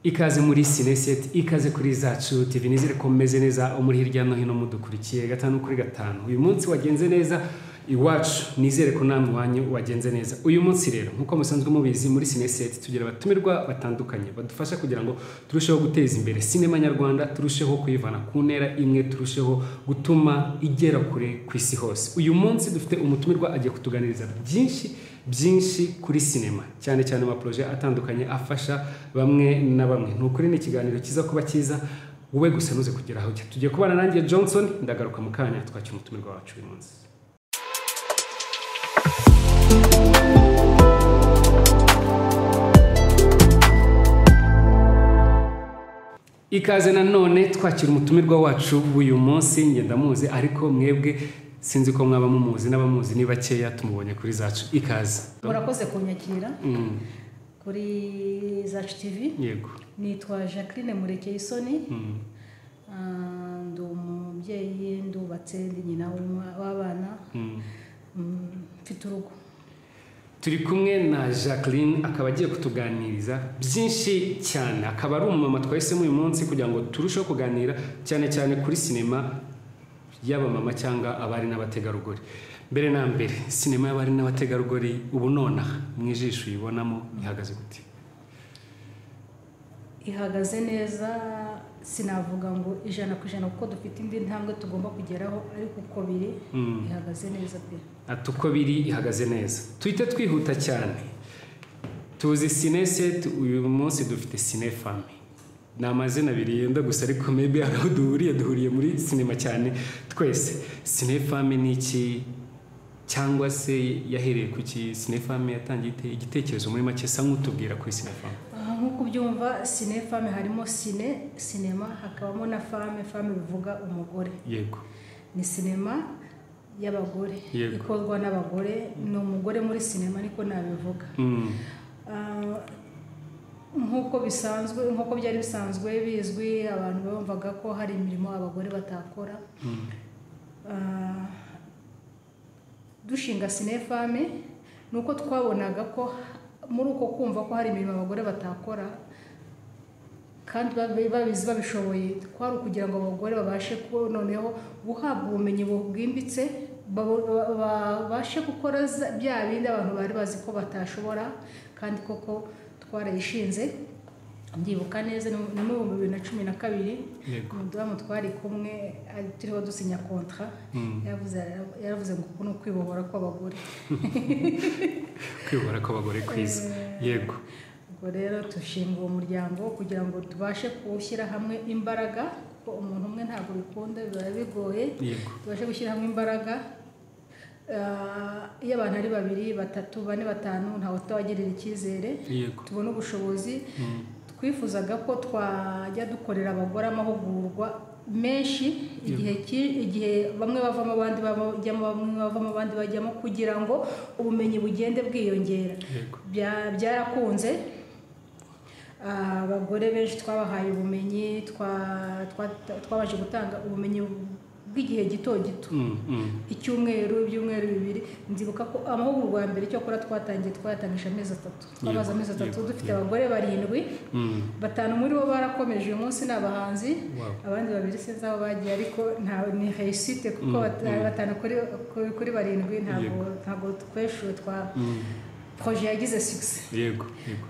ikaze muri sineseti ikaze kuri zacu tivi nizere ko mumeze neza muri hirya no hino mudukurikiye gatanu kuri gatanu uyu munsi wagenze neza iwacu nizere ko namwe wanyu wagenze neza uyu munsi rero nk'uko musanzwe mubizi muri sineseti tugira abatumirwa batandukanye badufasha kugira ngo turusheho guteza imbere sinema nyarwanda turusheho kuyivana ku ntera imwe turusheho gutuma igera kure ku isi hose uyu munsi dufite umutumirwa agiye kutuganiriza byinshi byinshi kuri sinema cyane cyane amaporoje atandukanye afasha bamwe na bamwe ni ukuri ni ikiganiro cyiza kuba cyiza wowe gusa nuze kugera aho ujya tugiye kubana nanjye johnson ndagaruka mu kanya twakira umutumirwa wacu uyu munsi ikaze nanone twakira umutumirwa wacu w'uyu munsi ngenda muzi ariko mwebwe sinzi ko mwaba mumuzi n'abamuzi ni bakeya tumubonye kuri zacu ikaze murakoze kunyakira Mm, kuri zacu tivi yego nitwa jacqueline murekeye isoni Mm, Ah, ndi umubyeyi ndubatse ndi nyina w'umwa- w'abana mm. Mm, mfite urugo turi kumwe na jacqueline akaba agiye kutuganiriza byinshi cyane akaba ari umumama twahisemo uyu munsi kugira ngo turusheho kuganira cyane cyane kuri sinema y'abamama cyangwa abari n'abategarugori mbere na mbere sinema y'abari n'abategarugori ubu nonaha mu ijisho uyibonamo ihagaze gute ihagaze neza sinavuga ngo ijana ku ijana kuko dufite indi ntambwe tugomba kugeraho ariko uko biri Mm. ihagaze neza pe ati uko biri ihagaze neza tuhite twihuta cyane tuzi sineseti uyu munsi dufite sinefami ni amazina abiri yenda gusa ariko maybe hari aho duhuriye duhuriye muri sinema cyane twese sinefami ni iki cyangwa se yahereye ku ki sinefami yatangiye ite igitekerezo muri make sa nk'utubwira kuri sinefami Aha nk'uko ubyumva sine fame harimo sine sinema hakabamo na fame fame bivuga umugore yego ni sinema y'abagore Yego. ikorwa n'abagore ni umugore muri sinema niko nabivuga Mm, Ah, nk'uko bisanzwe nk'uko byari bisanzwe bizwi abantu bumvaga ko hari imirimo abagore batakora mm, Ah, dushinga sinefame ni uko twabonaga ko muri uko kumva ko hari imirimo abagore batakora kandi babi- babizi babishoboye kwari ukugira ngo abagore babashe ku- noneho guhabwa ubumenyi bwimbitse babo- ba- babashe gukora za- bya bindi abantu bari bazi ko batashobora kandi koko twarayishinze ndibuka neza ni mu- ni mu bihumbi bibiri na cumi na kabiri yego umudamu twari kumwe ari- turiho dusinya kontra Mm. yaravuze yaravuze ngo uku ni ukwibohora kw'abagore kwibura kw'abagore kwiza yego ubwo rero dushinga uwo muryango kugira ngo tubashe kuwushyira hamwe imbaraga kuko umuntu umwe ntabwo bikunda biba bigoye yego tubashe gushyira hamwe imbaraga Ah, iyo abantu ari babiri batatu bane batanu ntawe utawagirira icyizere yego tubone ubushobozi Mm, twifuzaga ko twajya dukorera abagore amahugurwa menshi igihe ki- igihe bamwe bavamo abandi bajyamo bamwe bavamo abandi bajyamo kugira ngo ubumenyi bugende bwiyongera yego Bya- byarakunze Ah, abagore benshi twabahaye ubumenyi twa- twa- twabashe gutanga ubumenyi bw'igihe gito gito Mm, mm. icyumweru ibyumweru bibiri nzibuka ko amahugurwa ya mbere cyakora twatangiye twayatangije amezi atatu twabaze amezi atatu yego, dufite yego. abagore barindwi Mm. batanu muri bo barakomeje uyu munsi ni abahanzi Wow. abandi babiri sinzi aho bagiye ariko nta- ni heyisite kuko Mm, bata- mm. batanu kuri kuri- kuri barindwi ntabwo ntabwo tweshuwe twa proje yagize sugise yego yego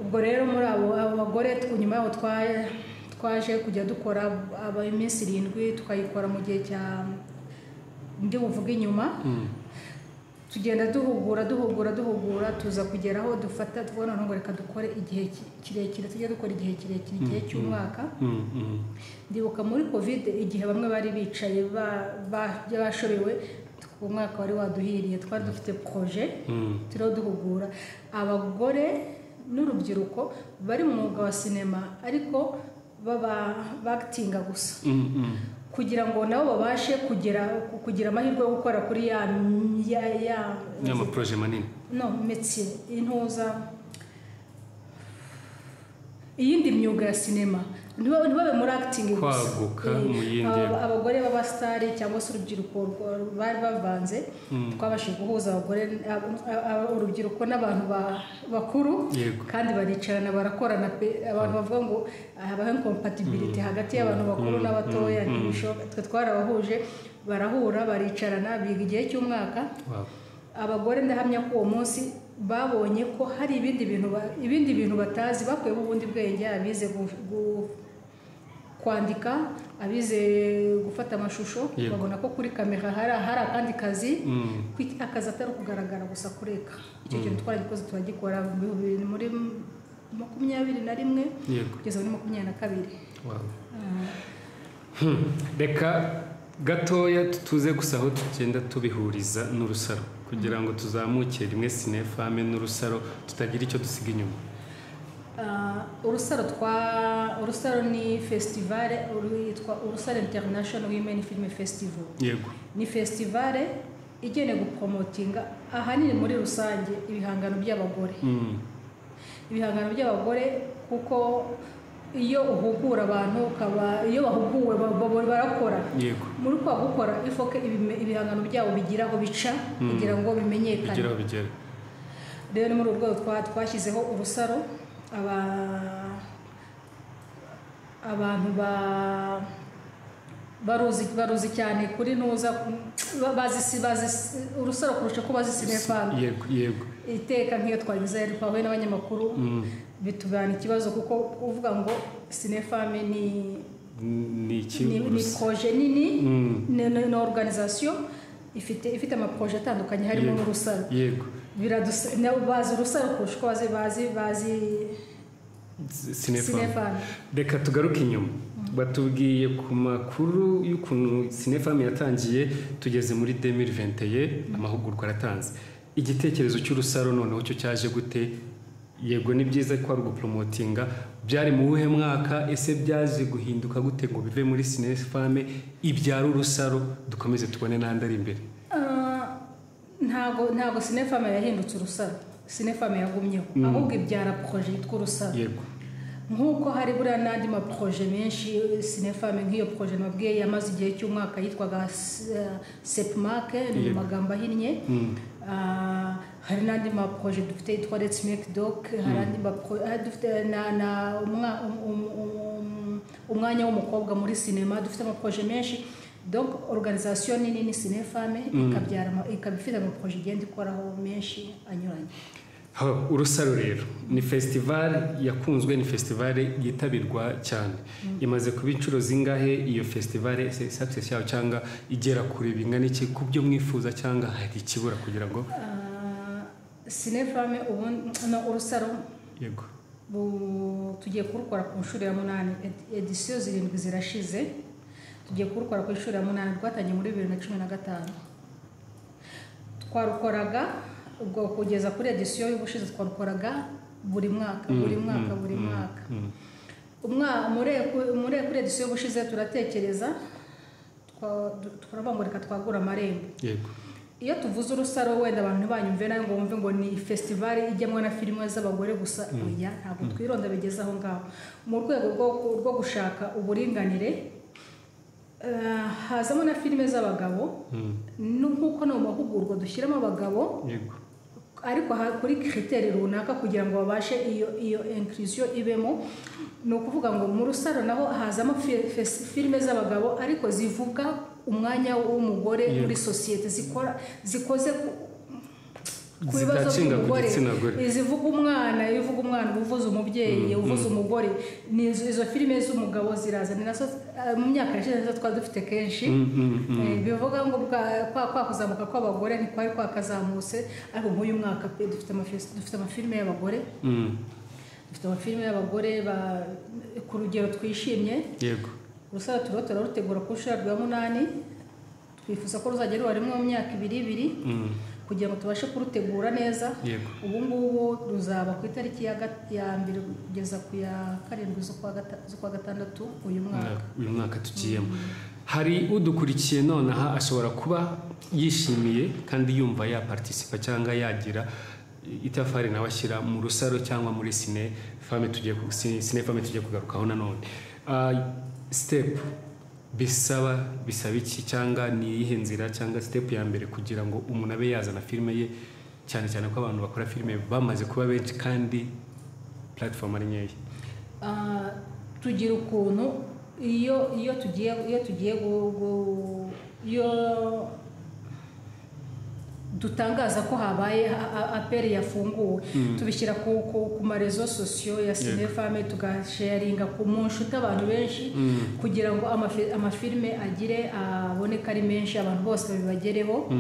ubwo rero muri abo abo bagore tw- nyuma yaho twa- twaje kujya dukora aba iminsi irindwi tukayikora mu gihe cya ndi buvuge inyuma Mm. tugenda duhugura duhugura duhugura tuza kugera aho dufata tubona ngo reka dukore igihe ki- kirekire tujye dukora igihe kirekire igihe cy'umwaka Mm, mm. ndibuka muri kovide igihe bamwe bari bicaye ba- ba- bashobewe umwaka wari waduhiriye twari dufite proje Mm. turiho duhugura abagore n'urubyiruko bari mu mwuga wa sinema ariko baba bakitinga gusa Mm, mm. kugira ngo nabo babashe kugira kugira amahirwe yo gukora kuri ya ya ya ni amaproje manini no metiye intuza iyindi myuga ya sinema ntibabe ntibabe muri akitingi gusa Kwaguka Eh, mu yindi- aba- abagore b'abasitari cyangwa se urubyiruko rwa- bari bavanze twabashije guhuza abagore ab- ab- urubyiruko n'abantu ba- bakuru Yego. kandi baricarana barakorana pe abantu bavuga ngo habaho incompatibility hagati y'abantu bakuru n'abatoya ntibishoboka twe twarabahuje barahura baricarana biga igihe cy'umwaka Wow. abagore ndahamya ko uwo munsi babonye ko hari ibindi bintu ba- ibindi bintu batazi bakuyemo ubundi bwenge abize gu- gu- kwandika abize gufata amashusho Yego. babona ko kuri kamera hari hari akandi kazi Mm. kwit- akazi atari ukugaragara gusa kureka icyo kintu twaragikoze turagikora mu bihumbi bibiri muri makumyabiri na rimwe Yego. kugeza muri makumyabiri na kabiri Wow. Ah, Hmm. reka gatoya tuze gusa aho tugenda tubihuriza n'urusaro kugira ngo tuzamuke rimwe sinefame n'urusaro tutagira icyo dusiga inyuma Ah, urusaro twa urusaro ni festivale yitwa urusaro international women film festival yego ni festivale igenewe gupromotinga ahanini muri rusange ibihangano by'abagore Mm. ibihangano by'abagore kuko iyo uhugura abantu ukaba iyo bahuguwe ba- ba- barakora yego muri kwa gukora ifoke ibime- ibihangano byabo bigira aho bica kugira ngo bimenyekane bigeraho bigera rero ni muri urwo rwego twa- twashyizeho urusaro aba- abantu ba- baruzi baruzi cyane kuri ntuza ba- bazisi bazisi urusaro kurusha ko bazi sinefani yego yego iteka nk'iyo twagize yari twahuye n'abanyamakuru bitubana ikibazo kuko uvuga ngo sinefame ni ni iki ni ni urusa- proje nini Mm. ni ni- ni organization ifite ifite amaproje atandukanye harimo Yego. n'urusaro yego biraduse nabo bazi urusaro kurusha uko bazi bazi bazi S- sinefame sinefani reka tugaruke inyuma batubwiye ku makuru y'ukuntu sinefam yatangiye tugeze muri 2021 amahugurwa aratanze igitekerezo cy'urusaro noneho cyo cyaje gute yego ni byiza ko ari uguporomotinga byari mu buhe mwaka ese byaje guhinduka gute ngo bive muri sinefame ibyara urusaro dukomeze tubone n'andi ari imbere Ah, ntago ntago sinefame yahindutse urusaro sinefame yagumyeho ahubwo ibyara poroje yitwa urusaro yego nk'uko hari buriya n'andi maproje menshi sinefame nk'iyo poroje nabwiye yamaze igihe cy'umwaka yitwaga sepumake ni mu Yego. magambo ahinnye Mm. Ah, hari n'andi maproje dufite yitwa let's make doc hari andi mapro- ah, dufite na, na umwa- um- um- um- umwanya w'umukobwa muri sinema dufite amaproje menshi donc organisation nini ni sinefame ikabyara ama- ikaba ifite amaproje igenda ikoraho menshi anyuranye Ha, urusaro rero ni festival yakunzwe ni festival yitabirwa cyane imaze kuba inshuro zingahe iyo festival se- success yayo cyangwa igera kure bingana iki ku byo mwifuza cyangwa hari ikibura kugira ngo Ah, sinefame ubundi no, urusaro yego Bu- tugiye kurukora ku nshuro ya munani Ed- edisiyo zirindwi zirashize tugiye kurukora ku nshuro ya munani rwatangiye muri bibiri na cumi na gatanu twarukoraga ubwo kugeza kuri edisiyo y'ubushize twarukoraga buri mwaka buri mwaka buri mwaka umwa muri- muri kuri edisiyo y'ubushize turatekereza twa- du- turavuga ngo reka twagura amarembo yego iyo tuvuze urusaro wenda abantu ntibanyumve nayo ngo bumve ngo ni festivale ijyamo na filime z'abagore gusa oya ntabwo twironda bigeze aho ngaho mu rwego rwo- rwo gushaka uburinganire eh, hazamo na filime z'abagabo Mm. nu- nk'uko no mu mahugurwa dushyiramo abagabo yego ariko ha- kuri kiriteri runaka kugira ngo babashe iyo iyo inkirisiyo ibemo ni ukuvuga ngo mu rusaro naho hazamo fi- fes- filime z'abagabo ariko zivuga umwanya w'umugore Yego. muri sosiyete zikora zikoze ku- ku bibazo zitakinga ku by'umugore gitsina gore izivuga umwana ivuga umwana uvuza umubyeyi uvuza umugore ni izo, izo filime z'umugabo ziraza ni nazo eh, mu myaka yashize nizo twari dufite kenshi Mm, mm, Eh, bivuga ngo bwa- kwa kwa kuzamuka kw'abagore ntikwari kwakazamutse ariko nk'uyu mwaka pe dufite amafes- dufite amafilime y'abagore mm. dufite amafilime y'abagore ba- ku rugero twishimye yego urusaro turiho turarutegura ku nshuro ya rwa munani twifuza ko ruzajya ruba rimwe mu myaka ibiri ibiri Mm. kugira ngo tubashe kurutegura neza yego ubu ngubu ruzaba ku itariki ya gat- ya mbere kugeza ku ya karindwi z'ukwa gata- z'ukwa gatandatu uyu mwaka Mwaka- uyu mwaka tugiyemo hari udukurikiye nonaha ashobora kuba yishimiye kandi yumva yapartisipa cyangwa yagira itafari nawe ashyira mu rusaro cyangwa muri sine fame tugiye ku- si- sine fame tugiye kugarukaho nanone sitepu bisaba bisaba iki cyangwa ni iyihe nzira cyangwa sitepu ya mbere kugira ngo umuntu abe yazana filime ye cyane cyane ko abantu bakora filime bamaze kuba benshi kandi puratifomu ari nkeya Ah, tugira ukuntu iyo iyo tugiye iyo tugiye gu- gu- iyo dutangaza ko habaye a- a- aperi yafunguwe tubishyira ku, ku, ku marezo sosiyo ya sinefame tugasharinga ku mu nshuti abantu benshi kugira ngo amafi- amafilime agire aboneke ari menshi abantu bose babibagereho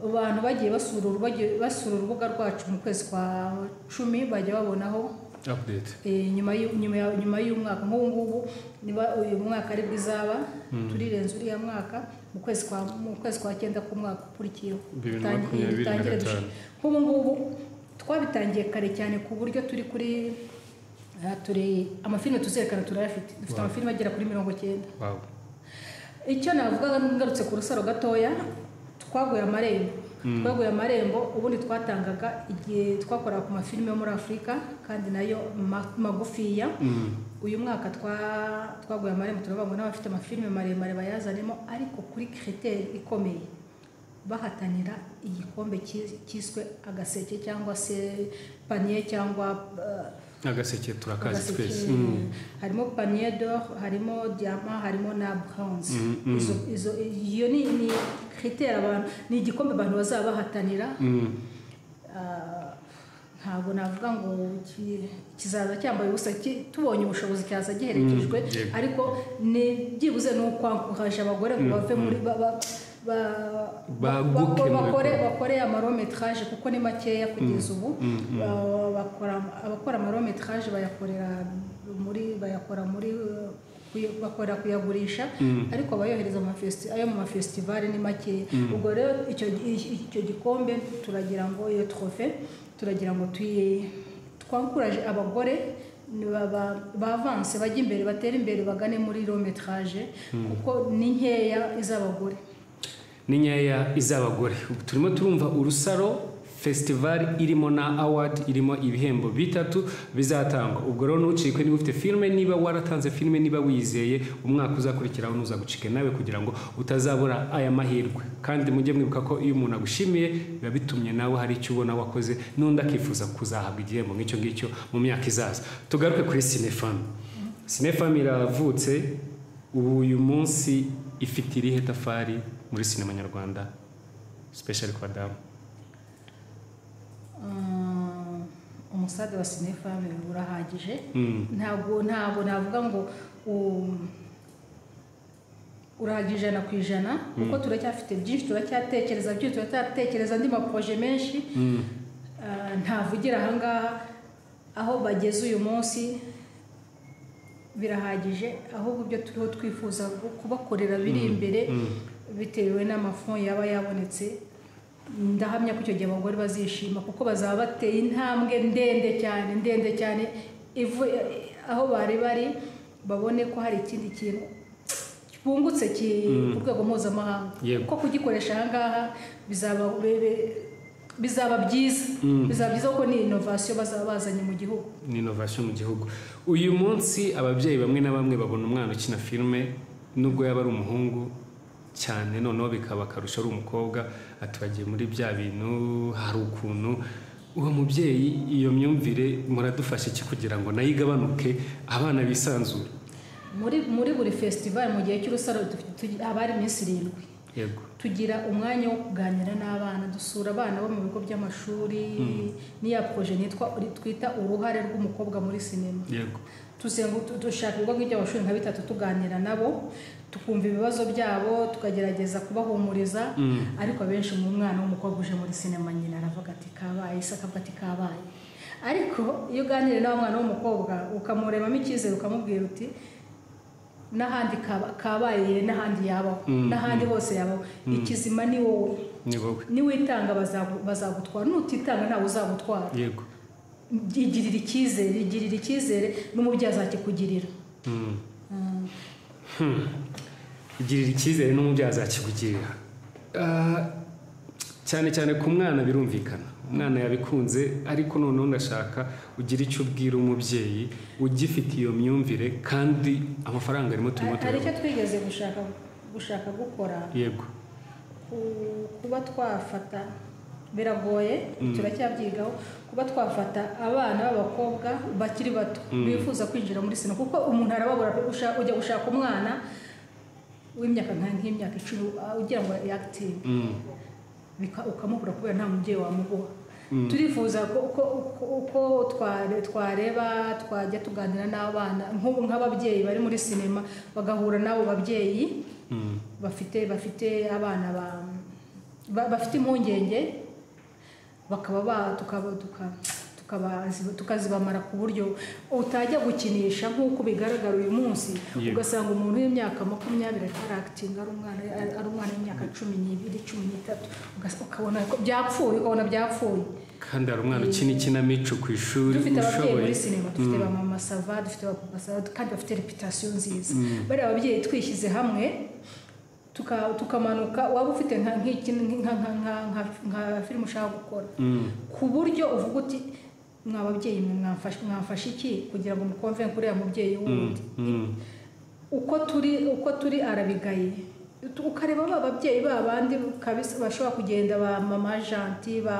abantu bagiye basura uru- bagiye basura urubuga rwacu mu kwezi kwa cumi bajya babonaho apudeti Eh, nyuma y'u- nyuma ya- nyuma y'umwaka nk'ubu ngubu niba uyu mwaka ari bw'izaba turirenza uriya mwaka mu kwezi kwa mu kwezi kwa cyenda k'umwaka ukurikiyeho Bibiri na Tangi- makumyabiri na dutangire gatanu. dushake. nk'ubu ngubu twabitangiye kare cyane ku buryo turi kuri aha turi amafilime tuzerekana turayafite dufite Wow. amafilime agera kuri mirongo cyenda wawu icyo navuga ngarutse ku rusaro gatoya twaguye amarembo twaguye amarembo ubundi twatangaga igihe twakoraga ku mafilime yo muri afurika kandi nayo ma- magufiya uyu mwaka twa- twaguye amarembo turavuga ngo n'abafite amafilime maremare bayazanemo ariko kuri kiriteri ikomeye bahatanira igikombe ki- kiswe agaseke cyangwa se paniye cyangwa eh, agaseke turakazi agaseke. twese harimo panier d'or harimo diamant harimo na bronze Izo- izo- iyo ni ni critère abantu ni igikombe abantu bazaba bahatanira Mm. Ah, ntabwo navuga ngo ki- kizaza cyambaye ubusa ki- tubonye ubushobozi cyaza giherekejwe Mm, yego. ariko ni byibuze ni ukwankuraje abagore ngo bave muri ba- ba- ba- ba- Baguke bako- mu bakore bikorwa. bakore amarometraje kuko ni makeya kugeza ubu Ba- bakora- abakora amarometraje bayakorera muri bayakora muri eh, kuy- bakorera kuyagurisha ariko abayohereza amafesti- ayo mu mafesitivali ni makeya ubwo rero icyo i- icyo gikombe turagira ngo iyo trofe turagira ngo tuyi twankuraje abagore ni baba- bavanse bajya imbere batera imbere bagane muri rometraje kuko ni nkeya iz'abagore ni nkeya iz'abagore Ubu turimo turumva urusaro fesitivali irimo na awadi irimo ibihembo bitatu bizatangwa ubwo rero ntucikwe niba ufite filime niba waratanze filime niba wizeye umwaka uzakurikiraho ntuzagucike nawe kugira ngo utazabura aya mahirwe kandi mujye mwibuka ko iyo umuntu agushimiye biba bitumye nawe hari icyo ubona wakoze n'undi akifuza kuzahabwa igihembo nk'icyo ngicyo mu myaka izaza tugaruke kuri sinefamu sinefamu iravutse ubu uyu munsi ifite irihe tafari muri sinema nyarwanda sipeshari kwa damu Ah, umusaza wa sinefame urahagije Mm. ntabwo ntabwo navuga ngo um, urahagije ijana ku ijana kuko turacyafite byinshi turacyatekereza byinshi turacyatekereza andi maproje menshi Ah, ntavugira ahangaha aho bageze uyu munsi birahagije ahubwo ibyo turiho twifuza kubakorera biri imbere bitewe n'amafoni yaba yabonetse ndahamya ko icyo gihe abagore bazishima kuko bazaba bateye intambwe ndende cyane ndende cyane ivu- aho bari bari babone ko hari ikindi kintu bungutse ki ku rwego mpuzamahanga Yego. ko kugikoresha ahangaha bizaba bebe- bizaba byiza bizaba byiza kuko ni inovasiyo bazaba bazanye mu gihugu ni inovasiyo mu gihugu uyu munsi ababyeyi bamwe na bamwe babona umwana ukina filime nubwo yaba ari umuhungu cyane noneho bikaba akarusho ari umukobwa atubagiye muri bya bintu hari ukuntu uwo mubyeyi iyo myumvire muradufasha iki kugira ngo nayo igabanuke abana bisanzure muri muri buri fesitivali mu gihe cy'urusaro dufite- tugi- haba hari iminsi irindwi yego tugira umwanya wo kuganira n'abana dusura abana bo mu bigo by'amashuri n'iya proje nitwa twita uruhare rw'umukobwa muri sinema yego tuzengu- tu- dushaka ibigo by'amashuri nka bitatu tuganira nabo tukumva ibibazo byabo tukagerageza kubahumuriza ariko abenshi mu mwana w'umukobwa uje muri sinema nyina aravuga ati kabaye se akavuga ati kabaye ariko iyo uganiriye n'uwo mwana w'umukobwa ukamurebamo icyizere ukamubwira uti n'ahandi kaba- kabaye n'ahandi yabaho n'ahandi hose yabaho ikizima ni wowe ni wowe niwitanga bazagu- bazagutwara nutitanga ntawe uzagutwara yego igirira icyizere igirira icyizere n'umubyeyi azakikugirira Mm. igirira icyizere n'umubyeyi azakigugirira Ah, cyane cyane ku mwana birumvikana umwana yabikunze ariko noneho ndashaka ugira icyo ubwira umubyeyi ugifite iyo myumvire kandi amafaranga arimo turimo hari icyo turabona twigeze gushaka gushaka gukora yego ku- kuba twafata biragoye turacyabyigaho kuba twafata abana b'abakobwa bakiri bato bifuza kwinjira muri sino kuko umuntu arababura gusha- ujya gushaka umwana w'imyaka nka- nk'imyaka icumi ah, ugira ngo yakitive Mm. bika- ukamubura kubera nta mubyeyi wamuguha turifuza ko ko- ko- uko tware- twareba twajya tuganira n'abana nk'ubu nk'ababyeyi bari muri sinema bagahura n'abo babyeyi Mm. bafite bafite abana ba- ba bafite impungenge bakaba ba tukaba tuka- tukabazi- tukazibamara ku buryo utajya gukinisha nk'uko bigaragara uyu munsi Yego. ugasanga umuntu w'imyaka makumyabiri ariko arakitinga ari umwana ari ari umwana w'imyaka cumi n'ibiri cumi n'itatu Ugas- ukabona ko byapfuye ukabona byapfuye kandi hari umwana ukina ikinamico ku ishuri dufite ababyeyi muri ushoboye sinema dufite ba mama sava dufite ba papa sava kandi bafite reputasiyo nziza bariya ababyeyi twishyize hamwe tuka- tukamanuka waba ufite nka nk'iki- nka- nka- nka- nka- nka filime ushaka gukora Mm. ku buryo uvuga uti mwa babyeyi mwe mwamfashe mwamfashe iki kugira ngo mukomve kuriya mubyeyi Mm. wundi Mm. uko turi uko turi arabigaye Tu- ukareba ba babyeyi ba bandi kabisa bashobora kugenda ba mama janti ba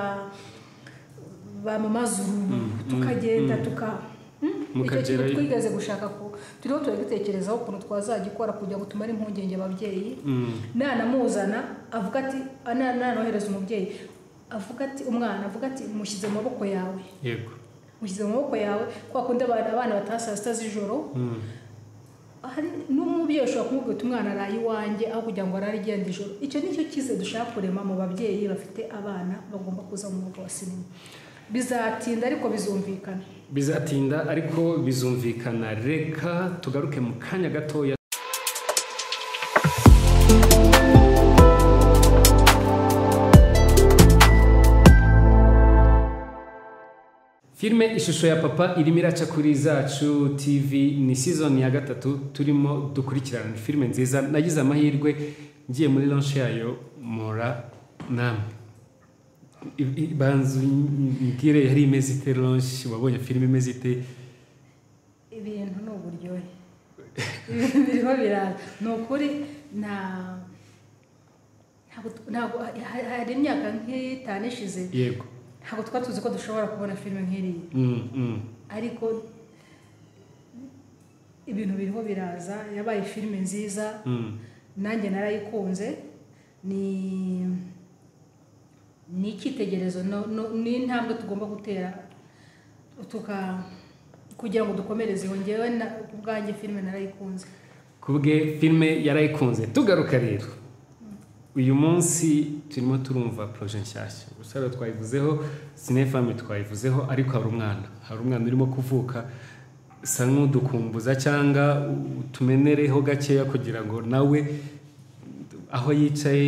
ba mama zuru tukagenda tuka Hmm? icyo kintu Mukagerayo. twigeze gushaka ko turiho turagitekerezaho ukuntu twazagikora kugira ngo tumare impungenge ababyeyi Mm. nanamuzana avuga ati na- nanohereza umubyeyi avuga ati umwana avuga ati mushyize mu maboko yawe yego mushyize mu maboko yawe kwa kundi abana abana bataha saa sita z'ijoro Mm. hari n'umubyeyi ushobora kumubwira uti umwana araye iwanjye aho kugira ngo arare igenda ijoro icyo ni cyo cyiza dushaka kurema mu babyeyi bafite abana bagomba kuza mu mwuga wa sinema bizatinda ariko bizumvikana bizatinda ariko bizumvikana reka tugaruke mu kanya gatoya filime ishusho ya papa irimo iraca kuri zacu tv ni season ya gatatu turimo dukurikirana ni filime nziza nagize amahirwe ngiye muri launch yayo mura namwe I- i- banza mbwire yari imeze ite launch wabonye filime imeze ite ibintu ni uburyohe ibintu biriho biraza ni ukuri nta ntabwo ntabwo ha- hari imyaka nk'itanu ishize yego ntabwo twari tuzi ko dushobora kubona filime nk'iriya Mm, mm. ariko ibintu biriho biraza yabaye filime nziza Mm. nanjye narayikunze ni ni icyitegererezo no- no- ni intambwe tugomba gutera tuka kugira ngo dukomereze iyo ngewe na- ku bwanjye filime narayikunze kubwe filime yarayikunze tugaruka rero uyu munsi turimo turumva poroje nshyashya gusa rero twayivuzeho sinefame twayivuzeho ariko hari umwana hari umwana urimo kuvuka sa nk'udukumbuza cyangwa utumenereho gakeya kugira ngo nawe aho yicaye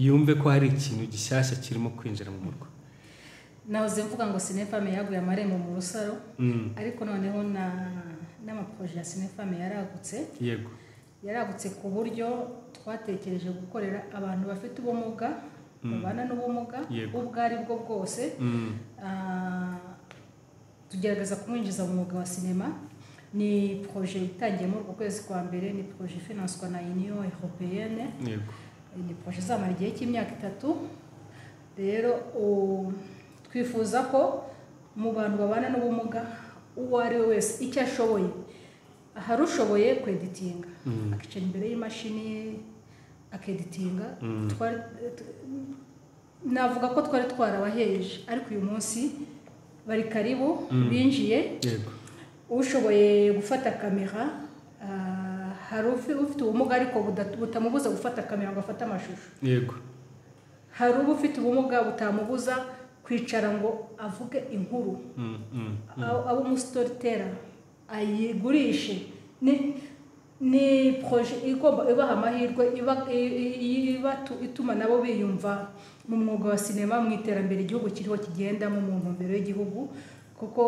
yumve ko hari ikintu gishyashya kirimo kwinjira mu murwa nahoze mvuga ngo sinefame yaguye amarembo mu rusaro Mm, ariko noneho na n'amaporoje ya sinefame yaragutse yego yaragutse ku buryo twatekereje gukorera abantu bafite ubumuga babana n'ubumuga Yego. ubwo ari bwo bwose Mm, Ah, tugerageza kumwinjiza mu mwuga wa sinema ni proje itangiye muri uku kwezi kwa mbere ni proje finanswa na union europeyene yego ni proje izamara igihe cy'imyaka itatu rero u- twifuza ko mu bantu babana n'ubumuga uwo ari we wese icyo ashoboye hari ushoboye kweditinga akicara imbere y'imashini akeditinga Twari- t- navuga ko twari twarabaheje ariko uyu munsi bari karibu binjiye yego ushoboye gufata kamera ah, hari ufi- ufite ubumuga ariko buda- butamubuza gufata kamera ngo afate amashusho yego hari uba ufite ubumuga butamubuza kwicara ngo avuge inkuru Mm, mm. abe abe umusitoritera ayigurishe ni ni proje igomba ibaha amahirwe iba i- i- ibatu- ituma nabo biyumva mu mwuga wa sinema mu iterambere igihugu kiriho kigendamo mu ntumbero y'igihugu kuko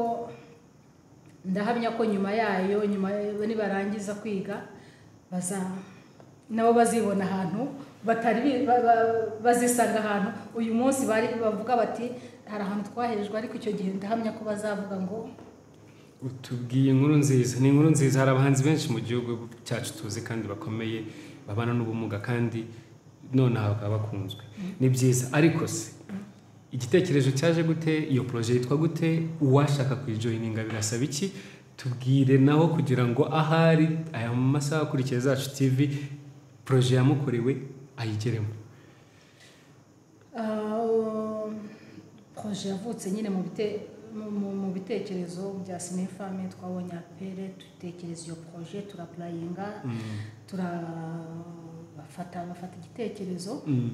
ndahamya ko nyuma yayo nyuma nibarangiza kwiga baza nabo bazibona ahantu batari bi- ba- ba- bazisanga ahantu uyu munsi bari bavuga bati hari ahantu twaherejwe ariko icyo gihe ndahamya ko bazavuga ngo utubwiye inkuru nziza ni inkuru nziza hari abahanzi benshi mu gihugu cyacu tuzi kandi bakomeye babana n'ubumuga kandi nonaha bakaba bakunzwe ni byiza ariko se igitekerezo cyaje gute iyo poroje yitwa gute uwashaka kuyijoyininga birasaba iki tubwire naho kugira ngo ahari aya masaha akurikiye zacu tivi poroje yamukorewe ayigeremo "Ah, poroje yavutse nyine mu bite- mu- mu- mu bitekerezo bya sinefame twabonye apere dutekereza iyo poroje turapurayinga turafata bafata igitekerezo Mm.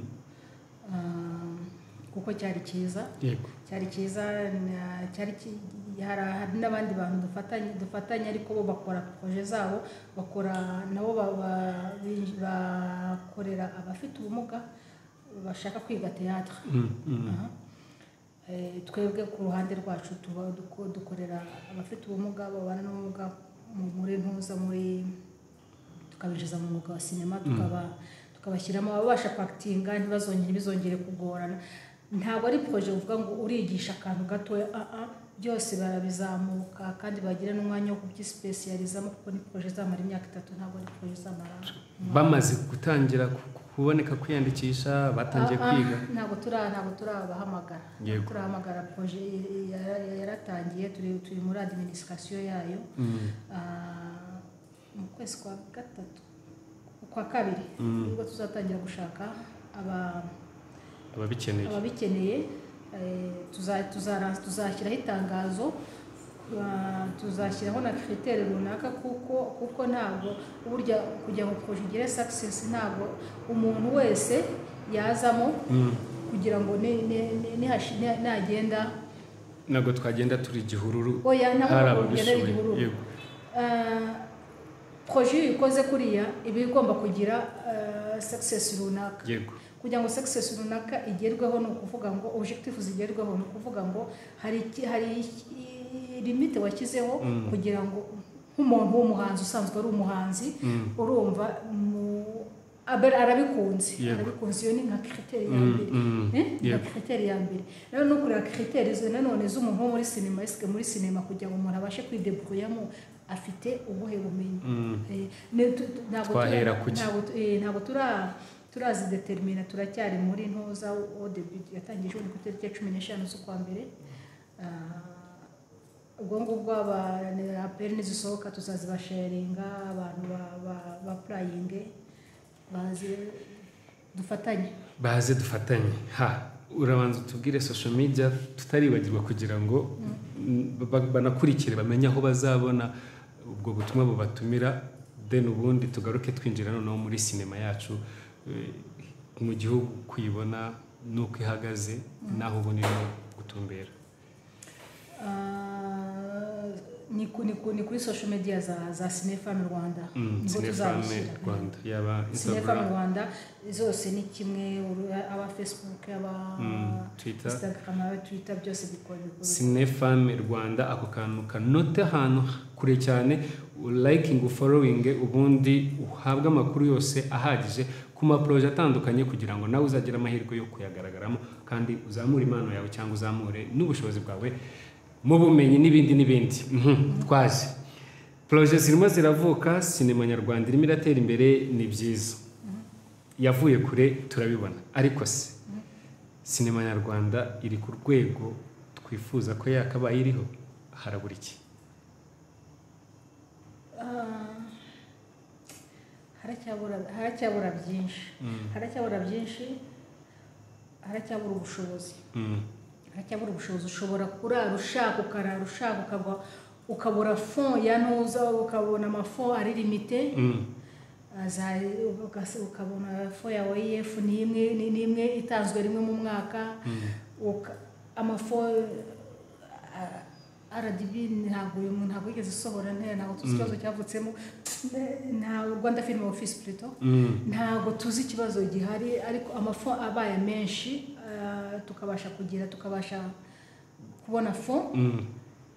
ah, kuko cyari cyiza yego cyari cyiza na- cyari ki- hari hari n'abandi bantu dufatanye dufatanye ariko bo bakora proje zabo bakora nabo ba- ba- bi- bakorera abafite ubumuga bashaka kwiga teatire Mm, mm. Aha. Eh, twebwe ku ruhande rwacu tuba duko- dukorera abafite ubumuga babana n'ubumuga mu- muri ntuza muri tukabinjiza mu mwuga wa sinema tukaba tukabashyiramo ababasha kwakitinga ntibazongere ntibizongere kugorana ntabwo ari poroje uvuga ngo urigisha akantu gatoya ah ah byose barabizamuka kandi bagira n'umwanya wo kubyisipesiyarizamo kuko ni poroje izamara imyaka itatu ntabwo ari poroje izamara bamaze gutangira ku- kuboneka kwiyandikisha batangiye Ah, ah, kwiga ntabwo turi ntabwo turabahamagara Yego. turahamagara proje yara- yaratangiye turi turi muri administration yayo Ah, mu kwezi kwa gatatu kwa kabiri nibwo tuzatangira gushaka aba- ababikeneye ababikeneye eh, tuza- tuzara- tuzashyiraho itangazo ah, tuzashyiraho na kiritere runaka kuko kuko ntabwo burya kugira ngo proje igire success ntabwo umuntu wese yazamo kugira ngo ni- ni- ni- nihashi- ni- nagenda ntabwo twagenda turi igihururu oya hari ntabwo ugenda ababishoboye igihuru yego proje iyo uyikoze kuriya iba igomba kugira ah, success runaka yego kugira ngo success runaka igerweho ni ukuvuga ngo objective zigerweho ni ukuvuga ngo hari iki- hari iki- limite washyizeho kugira ngo nk'umuntu w'umuhanzi usanzwe ari umuhanzi urumva mu- abe- arabikunze Yego. arabikunze iyo ni nka kiriteri ya Mm, mbere mm, Eh? nka yego. kiriteri ya mbere rero no kureba kiriteri zo nanone z'umuntu wo muri sinema esike muri sinema kugira ngo umuntu abashe kwideburuyamo afite ubuhe bumenyi Mm. Eh, ne- tu- tu- ntabwo turi- Twahera ku ki? ntabwo tu- eh, ntabwo tura- turazidetermina turacyari muri ntuza odebi yatangije ubundi ku itariki ya cumi n'eshanu z'ukwa mbere Ah, ubwo ngubwo aperi nizisohoka tuzazibasharinga abantu ba- ba- bapurayinge bazi- dufatanye baze dufatanye ha urabanza utubwire social media tutaribagirwa kugira ngo mm, ba- banakurikire bamenye aho bazabona ubwo butumwa bubatumira then ubundi tugaruke twinjira noneho muri sinema yacu eh, mu gihugu kuyibona n'uko ihagaze n'aho ubona irimo gutumbera Ah, ni ku- ni ku- ni kuri social media za za sinefami rwanda Mm, niho cinefame tuzabishyira rwanda yaba sinefami instagram rwanda zose ni kimwe uru- aba facebook aba Mm, Twitter. instagram aba twitter byose bikorerwa sinefame rwanda ako kantu kanote ahantu kure cyane urayikingi forowingi ubundi uhabwe amakuru yose ahagije ku maporoje atandukanye kugira ngo nawe uzagire amahirwe yo kuyagaragaramo kandi uzamure impano yawe cyangwa uzamure n'ubushobozi bwawe mu bumenyi n'ibindi n'ibindi Mhm, twaje poroje zirimo ziravuka sinema nyarwanda irimo iratera imbere ni byiza yavuye kure turabibona ariko se sinema nyarwanda iri ku rwego twifuza ko yakabaye iriho harabura iki Ah, haracyabura- haracyabura byinshi haracyabura byinshi haracyabura ubushobozi Mm, haracyabura ubushobozi ushobora kurara ushaka ukarara ushaka ukaba ukabura fon ya ntuza ukabona amafon ari limite mm, aza ugase- ukabona fo ya oef ni imwe ni- ni imwe itanzwe rimwe mu mwaka Uka- amafo a- rdb ntabwo uyu muntu ntabwo yigeze isohora ntera ntabwo tuzi ikibazo cyavutsemo nta rwanda film office plutôt mm. ntabwo tuzi ikibazo gihari ariko amafu abaye menshi ah, tukabasha kugira tukabasha kubona fo Mm.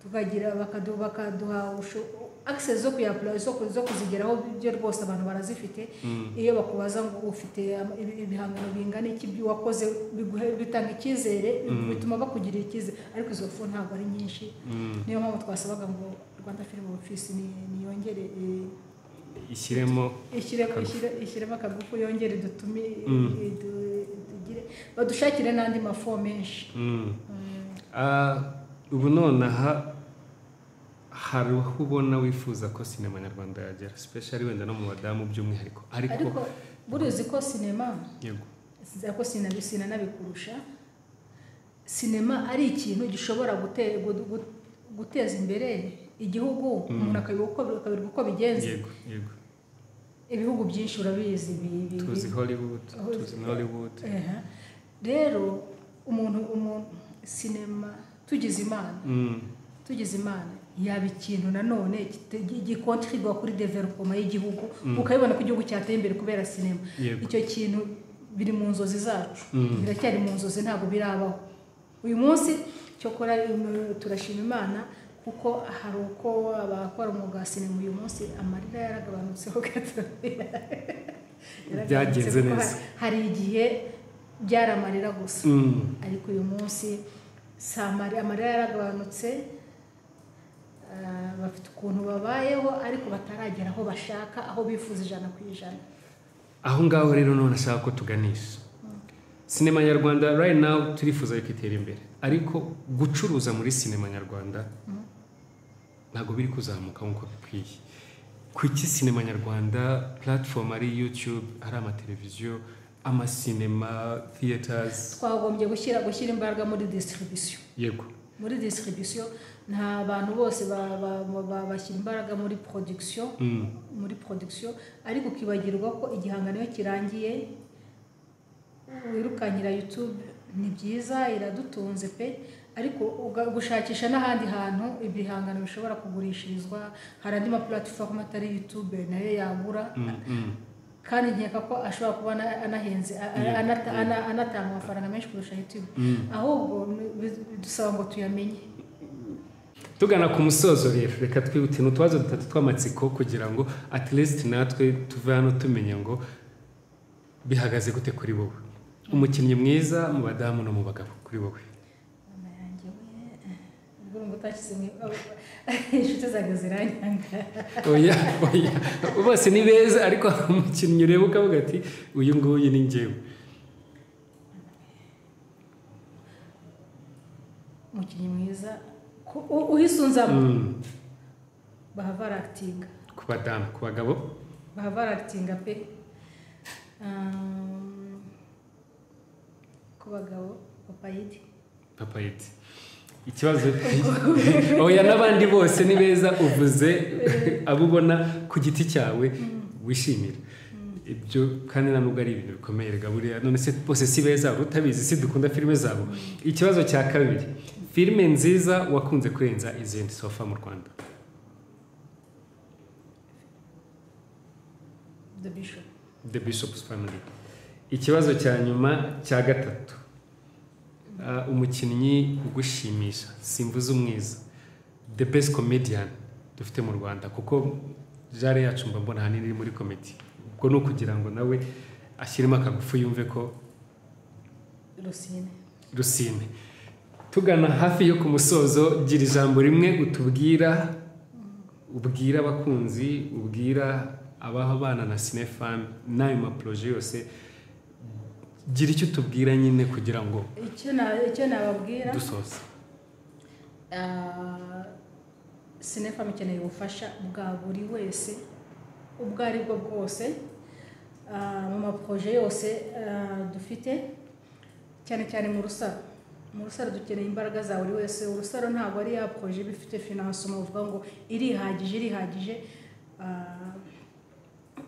tukagira bakaduha bakaduha ubusho- akisesi zo kuyapura zo kuzigeraho byo rwose abantu barazifite iyo bakubaza ngo ufite ibihangano bingana iki wakoze bitanga icyizere bituma bakugirira icyizere ariko izo fu ntabwo ari nyinshi niyo mpamvu twasabaga ngo rwanda firimu ofisi niyongere ishyiremo ishyiremo akagufu yongere dutume badushakire n'andi mafu menshi ubu nonaha hari aho ubona wifuza ko sinema nyarwanda yagera sipeshari wenda no mu badamu by'umwihariko ariko ariko burizi ko sinema yego sinzi ko sina- sinanabikurusha sinema ari ikintu gishobora gute- gu- gu- guteza imbere igihugu umuntu akabivuga uko- akabirwa uko bigenze yego yego ibihugu byinshi urabizi bi- bi- tuzi hollywood Hollywood. tuzi nollywood Ehe. rero umuntu umuntu sinema tugize imana Mm, tugize imana yaba ikintu nanone gikontribwa kuri developoma y'igihugu ukabibona ko igihugu cyateye imbere kubera sinema Yego. icyo kintu biri mu nzozi zacu Mm. biracyari mu nzozi ntabwo birabaho uyu munsi cyokora mm, turashima imana kuko hari uko abakora umwuga wa sinema uyu munsi amarira yaragabanutseho gato Byagenze kuko neza. hari igihe byari amarira gusa mm. ariko uyu munsi si amari amarira yaragabanutse ah, bafite ukuntu babayeho ariko bataragera aho bashaka aho bifuza ijana ku ijana aho ngaho rero none ashaka ko tuganisha sinema nyarwanda right now turifuza yuko itera imbere ariko gucuruza muri sinema nyarwanda ntabwo biri kuzamuka nk'uko bikwiye ku iki sinema nyarwanda platform ari youtube ari amateleviziyo amasinema theaters twagombye gushyira gushyira imbaraga muri distribution yego muri distribution nta bantu bose ba- ba- ba- ba- bashyira imbaraga muri production Mm. muri production ariko ukibagirwa ko igihangano iyo kirangiye wirukanyira youtube ni byiza iradutunze pe ariko uga- gushakisha n'ahandi hantu ibihangano bishobora kugurishirizwa hari andi mapuratifomu atari youtube nayo yagura Mm, mm. kandi nkeka ko ashobora kuba ana- anahenze a- a- Yeah, anata- ana- anatanga amafaranga menshi kurusha youtube ahubwo ni- bi- bidusaba ngo tuyamenye tugana ku musozo rero reka twihute n'utubazo dutatu tw'amatsiko kugira ngo at least natwe tuve hano tumenya ngo bihagaze gute kuri wowe umukinnyi mwiza mu badamu no mu bagabo kuri wowe mama yanjye we ubwo urumva utashyize mu inshuti zanjye ziranyanga oya oya bose ni beza ariko hari umukinnyi ureba ukavuga ati uyu nguyu ni njyewe umukinnyi mwiza ku- u- uhisunzamo Mm, bahava arakitinga ku badamu ku bagabo bahava arakitinga pe Um, ku bagabo papayidi papayiti ikibazo oya n'abandi bose ni beza uvuze abo ubona ku giti cyawe wishimira ibyo kandi nta nubwo ari ibintu bikomeye rega buriya none se bose si beza hari utabizi si dukunda filime zabo ikibazo cya kabiri filime nziza wakunze kurenza izindi sofa mu rwanda the bishop the bishop's family ikibazo cya nyuma cya gatatu Ah, umukinnyi ugushimisha simvuze umwiza the best comedian dufite mu rwanda kuko jare yacu mba mbona ahanini iri muri komedi ubwo ni ukugira ngo nawe ashyiremo akagufu yumve ko rusine rusine tugana hafi yo ku musozo gira ijambo rimwe utubwira ubwira abakunzi ubwira abaho abana na sinefamu n'ayo maporoje yose gira icyo utubwira nyine kugira ngo icyo na- icyo nababwira dusoze Ah, sinefamu ikeneye ubufasha bwa buri wese ubwo ari bwo bwose ah, mu maporoje yose ah, dufite cyane cyane mu rusaro mu rusaro dukeneye imbaraga za buri wese urusaro ntabwo ari ya poroje iba ifite finansoma uvuga ngo irihagije irihagije Ah,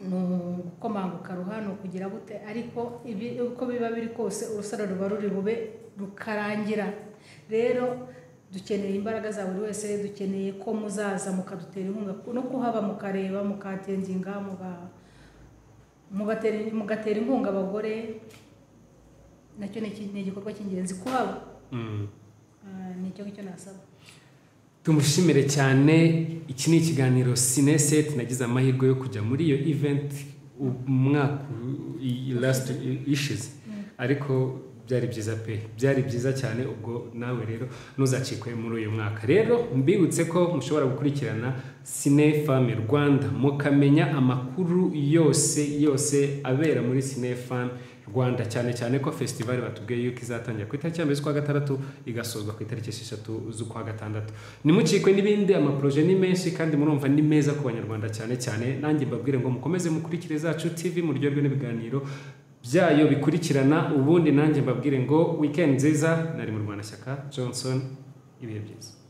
ni ugukomanguka ruha ni ukugira gute ariko ibi- uko biba biri kose urusaro ruba ruri bube rukarangira rero dukeneye imbaraga za buri wese dukeneye ko muzaza mukadutera inkunga no kuhaba mukareba mukatenzinga muga- mugatera- mugatera inkunga abagore nacyo ni iki- ni igikorwa cy'ingenzi kuhaba Mm. Ah, ni icyo ngicyo nasaba tumushimire cyane iki ni ikiganiro sineseti nagize amahirwe yo kujya muri iyo iventi umwaka lasiti ishize ariko byari byiza pe byari byiza cyane ubwo nawe rero ntuzacikwe muri uyu mwaka rero mbibutse ko mushobora gukurikirana sine fame rwanda mukamenya amakuru yose yose abera muri sine fame rwanda cyane cyane ko fesitivali batubwiye yuko izatangira ku itariki ya mbere z'ukwa gatandatu igasozwa ku itariki esheshatu z'ukwa gatandatu nimukikwe n'ibindi amaporoje ni menshi kandi murumva ni meza ku banyarwanda cyane cyane nanjye mbabwire ngo mukomeze mukurikire zacu tv muryoherwe n'ibiganiro byayo bikurikirana ubundi nanjye mbabwire ngo wikendi nziza nari mu rwanda shyaka johnson ibihe byiza